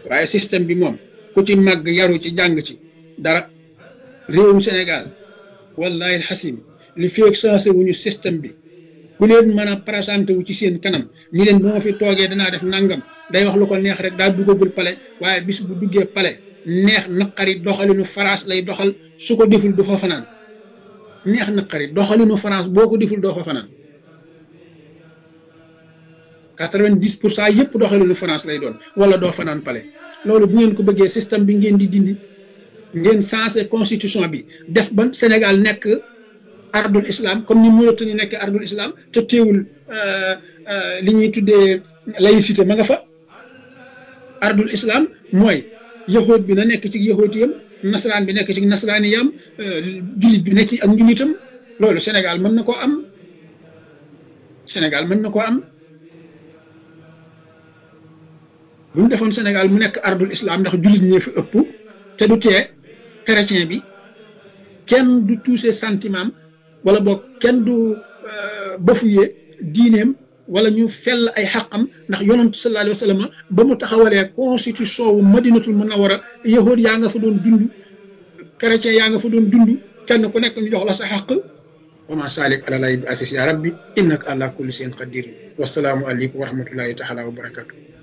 waaye système bi moom ku ci màgg yaru ci jàng ci dara réewum Sénégal wallahi alxasim li feeg sensé wuñu système bi ku leen mën a présenté wu ci seen kanam ñi leen bu ma fi toogee danaa def nangam day wax lu ko neex rek daa duggagul pale waaye bis bu duggee pale neex naqari doxalinu France lay doxal su ko deful du fa fanaan neex naqari doxalinu France boo ko deful doo fa fanaan quatre-vingt-dix pour cent yëpp doxalinu France lay doon wala doo fanaan pale loolu bu ngeen ko bëggee système bi ngeen di dindi ngeen sensé constitution bi def ba Sénégal nekk ardul islam comme ni Mauritanie nekk ardul islam te teewul li ñuy tuddee laïcité ma nga fa ardul islam mooy yahood bi na nekk ci yahoodiyam nasaraan bi nekk ci nasaraaniyam jullit bi nekk ci ak njullitam loolu Sénégal mën na koo am Sénégal mën na koo am bu ñu defoon Sénégal mu nekk ardul islam ndax jullit ñee fi ëpp te du tee chrétien bi kenn du touché sentiment wala boog kenn du bafoué diineem wala ñu fell ay xaqam ndax yonantu sallallahu alayhi wa sallam ba mu taxawalee constitution wu madinatul munawara yahood yaa nga fa doon dund chrétien yaa nga fa doon dund kenn ku nekk ñu jox la sa xaq wa ma salik ala lay bi asis ya rabbi innaka ala kulli shay'in qadir wasalaamu aleykum wa rahmatullahi taala wa barakatuh